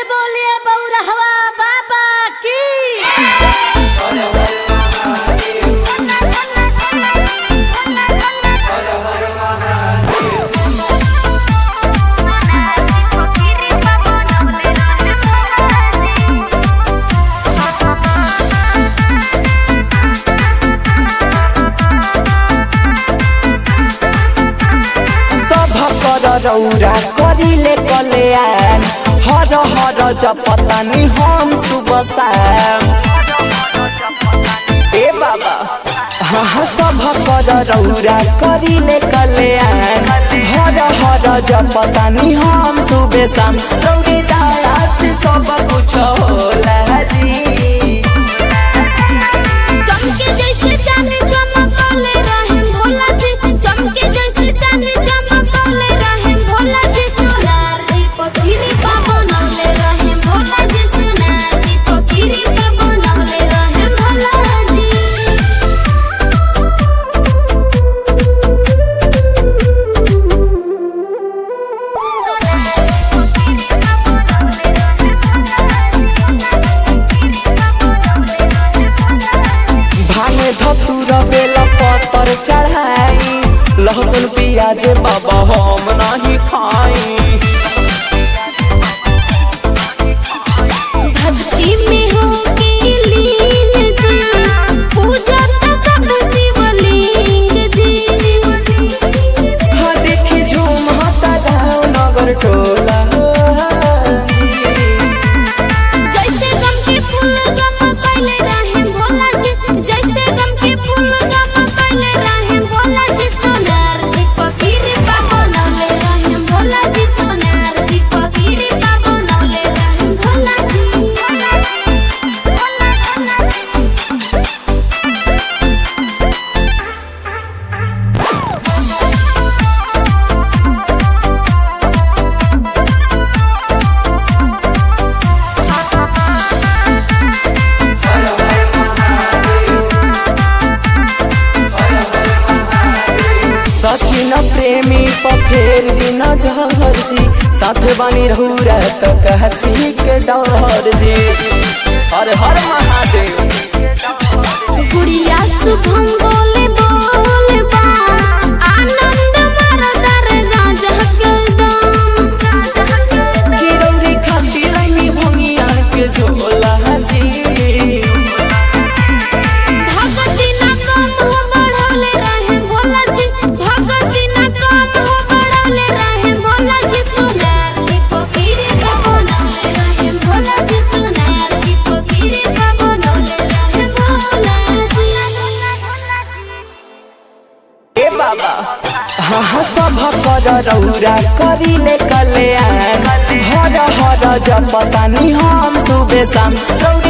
बोलिए बौरहवा बाबा की सभ कर रौरा करिले कल्याण हर हर जपतानी हम सुबह शाम ए बाबा हाँ हाँ सभ कर रौरा करिले कल्याण हर हर जपतानी हम सुबह शाम रौरी दया से सब कुछ होला जी चमके जैसे चांदी चमकौले रहे भोला जी चमके जैसे चांदी चमकौले रहे भोला जी सोनार दी पकीरी पा बनौले रहे भोला जी सोनार दी पकीरी पा बनौले रहे भोला जी भांगे धतुर बेला पत्तर चढ़ाई लहसुन प्याज बाबा हम नहीं खाई भक्ति में हो के लीन जी पूजा तो सब शिवलिंग जी हाँ देखी झूम हता गाँव नगर टोला जी। जैसे गम के फूल गम कैले रहे भोला जी जैसे गम के फूल गम कैले रहे भोला जी सोनार दी पकीरी पा बनौले रहे भोला जी सोनार दी पकीरी पा बनौले रहे भोला जी सचिन प्रेमी पर फेर दिन जहर जी साथ बनी रहुरा तो कहची के डर जी हर हर महादेव गुड़िया शुभम बोले बोले बा आनंद मरदर गाजह गदम गिरौरी खाती रही भंगिया के झोला जी भगती न कम हो बढ़ौले रहे भोला जी भगती न कम हो बढ़ौले रहे भोला जी सोनार की पोखरी का बनौले रहे भोला जी सोनार की पोखरी का बनौले रहे भोला जी ए बाबा हाँ हाँ सब कर रौरा करिले कल्याण हर हर जपतानी हम सुबह शाम रौरी